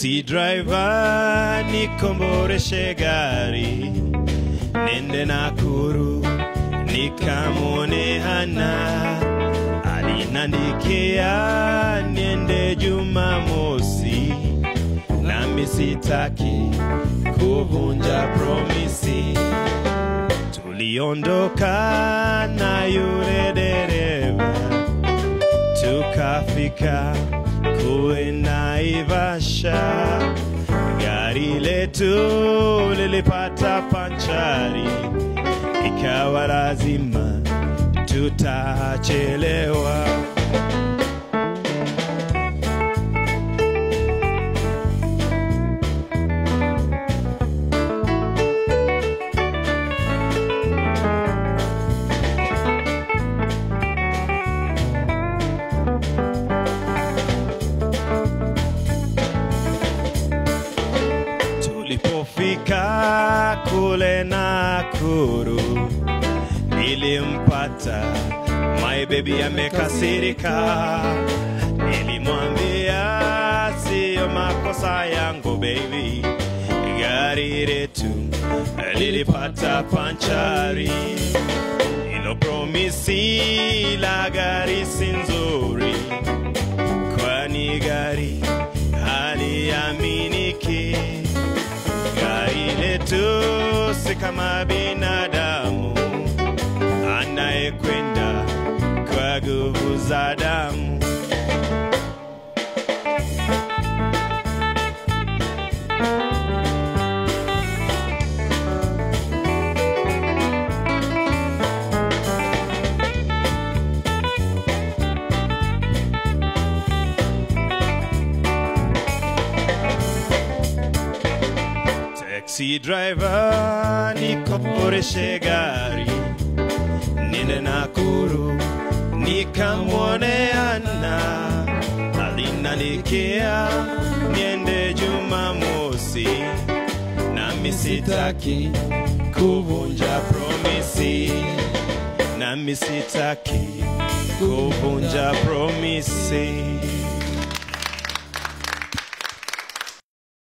Taxi driver nikomboreshe gari nende Nakuru nikamwone Hana alinandikia niende Jumamosi nami sitaki kuvunja promisi. Tuliondoka na yule dereva tukafika kule Naivasha, gari letu lilipata panchari, ikawa lazima tutachelewa. Tulipofika kule Nakuru, nilimpata my baby amekasirika. Nilimwambia siyo makosa yangu baby, gari letu lilipata panchari. Ilo promisi la gari si nzuri, kwani gari haliaminiki. Gari letu si kama binadamu anayekwenda kwa nguvu za damu. Taxi driver nikoporeshe gari nende Nakuru nikamwone Ana alinanikia niende Jumamosi nami sitaki kuvunja promisi nami sitaki kuvunja promisi